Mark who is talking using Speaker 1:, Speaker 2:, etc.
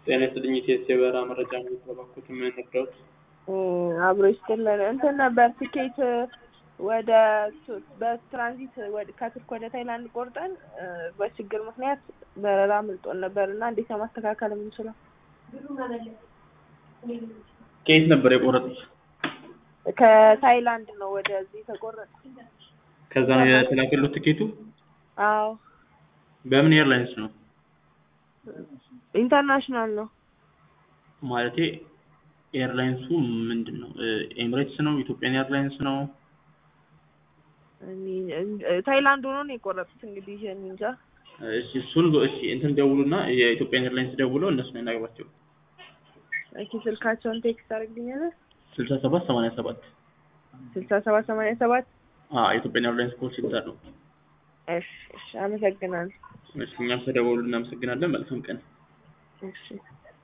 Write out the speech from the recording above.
Speaker 1: ጤና ይስጥልኝ ኢቲኤስ የበረራ መረጃ ነው የተባኩት የምንረዳውት
Speaker 2: አብሮ ይስጥልን እንትን ነበር ትኬት ወደ በትራንዚት ከቱርክ ወደ ታይላንድ ቆርጠን በችግር ምክንያት በረራ አምልጦን ነበር እና እንዴት ነው ማስተካከል የምንችለው?
Speaker 1: ከየት ነበር የቆረጡት?
Speaker 2: ከታይላንድ ነው ወደዚህ የተቆረጠ።
Speaker 1: ከዛ ነው የተላከሉት ትኬቱ?
Speaker 2: አዎ
Speaker 1: በምን ኤርላይንስ ነው?
Speaker 2: ኢንተርናሽናል ነው።
Speaker 1: ማለቴ ኤርላይንሱ ምንድን ነው? ኤምሬትስ ነው? ኢትዮጵያን ኤርላይንስ ነው?
Speaker 2: ታይላንድ ሆኖ ነው የቆረጡት። እንግዲህ ይሄን እንጃ።
Speaker 1: እሺ እሱን እሺ እንትን ደውሉና የኢትዮጵያን ኤርላይንስ ደውለው እነሱን ያናግሯቸው።
Speaker 2: እሺ ስልካቸውን ቴክስት አድርግልኛለህ?
Speaker 1: ስልሳ ሰባት ሰማንያ ሰባት
Speaker 2: ስልሳ ሰባት ሰማንያ ሰባት
Speaker 1: አዎ የኢትዮጵያን ኤርላይንስ ኮል ሴንተር ነው።
Speaker 2: እሺ እሺ አመሰግናለሁ።
Speaker 1: እሺ እኛም ተደወሉ እናመሰግናለን። መልካም ቀን።
Speaker 2: እሺ